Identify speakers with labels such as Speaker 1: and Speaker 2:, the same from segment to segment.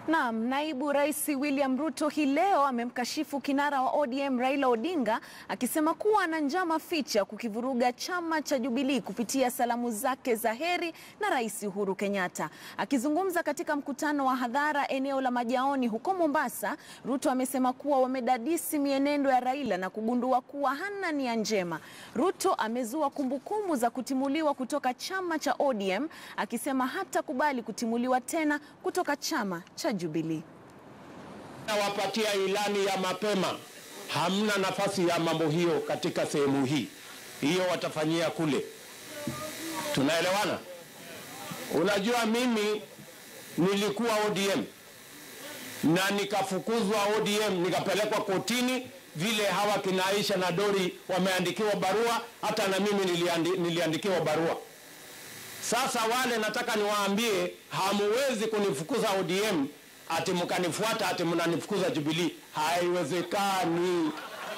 Speaker 1: Naam, naibu rais William Ruto hii leo amemkashifu kinara wa ODM Raila Odinga akisema kuwa ana njama ficha kukivuruga chama cha Jubilee kupitia salamu zake za heri na Rais Uhuru Kenyatta. Akizungumza katika mkutano wa hadhara eneo la Majaoni huko Mombasa, Ruto amesema kuwa wamedadisi mienendo ya Raila na kugundua kuwa hana nia njema. Ruto amezua kumbukumbu za kutimuliwa kutoka chama cha ODM akisema hatakubali kutimuliwa tena kutoka chama cha Jubilee.
Speaker 2: Nawapatia ilani ya mapema, hamna nafasi ya mambo hiyo katika sehemu hii. Hiyo watafanyia kule. Tunaelewana? Unajua, mimi nilikuwa ODM na nikafukuzwa ODM, nikapelekwa kotini vile hawa kina Aisha na Dori wameandikiwa barua, hata na mimi niliandi, niliandikiwa barua. Sasa wale nataka niwaambie, hamuwezi kunifukuza ODM ati mkanifuata ati mnanifukuza Jubilee. Haiwezekani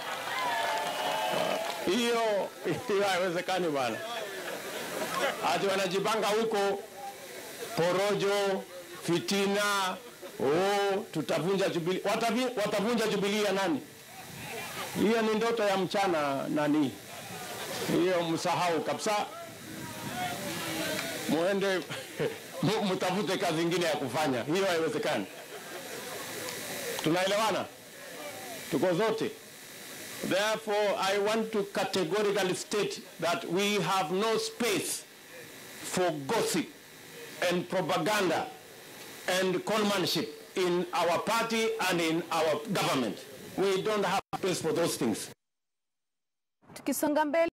Speaker 2: hiyo, hiyo haiwezekani bwana. Ati wanajipanga huko porojo, fitina, oh, tutavunja Jubilee. Watavi, watavunja Jubilee ya nani? Hiyo ni ndoto ya mchana nani, hiyo msahau kabisa muende mtafute kazi ingine ya kufanya. Hiyo haiwezekani. Tunaelewana? Tuko zote. Therefore, I want to categorically state that we have no space for gossip and propaganda and conmanship in our party and in our government. We don't have space for those things.
Speaker 1: Tukisonga mbele